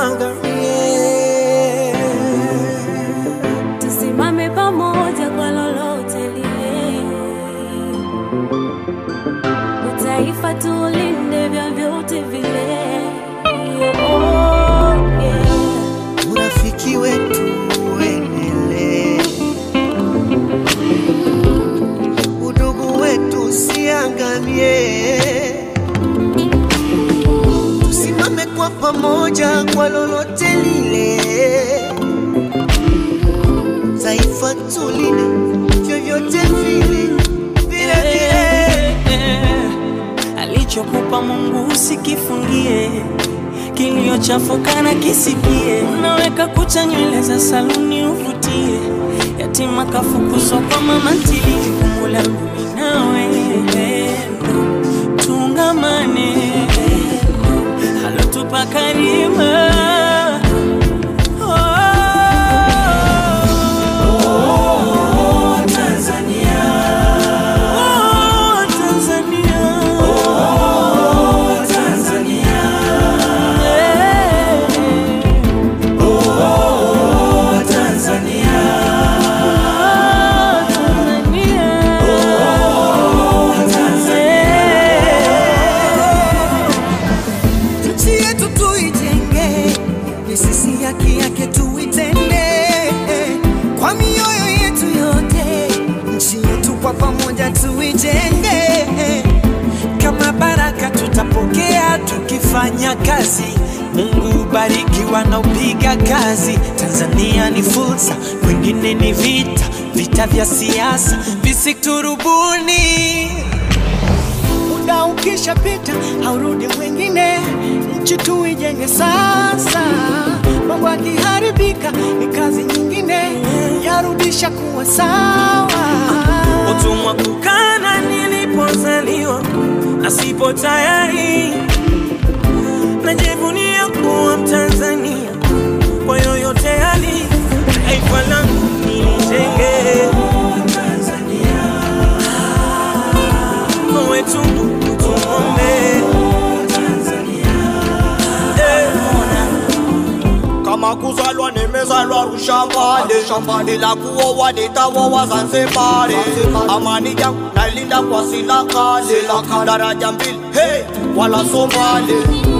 tuangamie. tusimame pamoja kwa lolote lile, utaifa tulinde vyovyote vile. Oh, yeah. urafiki wetu uendelee, udugu wetu usiangamie. Tusimame kwa pamoja kwa lolote lile, taifa tulinde vyovyote vile vile vile. alichokupa Mungu usikifungie, kiliochafuka na kisikie. Unaweka kucha nywele za saluni uvutie, yatima kafukuzwa kwa mama ntilie. Jukumu langu mimi nawe tungamane, alotupa karima Oh, Tanzania. Oh, Tanzania. Oh, Tanzania. Yeah. Oh, Tanzania. Tanzania. Oh, Tanzania. nchi yetu tuijenge, misisi yake yake tuitende kwa mioyo yetu yote, nchi yetu kwa pamoja tuijenge. Kama baraka tutapokea tukifanya kazi. Mungu bariki wanaopiga kazi. Tanzania ni fursa, kwingine ni vita, vita vya siasa visiturubuni muda ukishapita haurudi mwingine, nchi tuijenge sasa. Mambo yakiharibika ni kazi nyingine, yarudisha kuwa sawa. utumwa kukana nilipozaliwa na sipo tayari najivunia kuwa mtanzania kwa yoyote hali taifa langu nilijenge wetu tuombe kama kuzalwa nimezalwa Ushambani, shambani la kuoa nitaoa Zanzibari. Amani yangu nalinda kwa sila kali, daraja mbili hey, wala Somali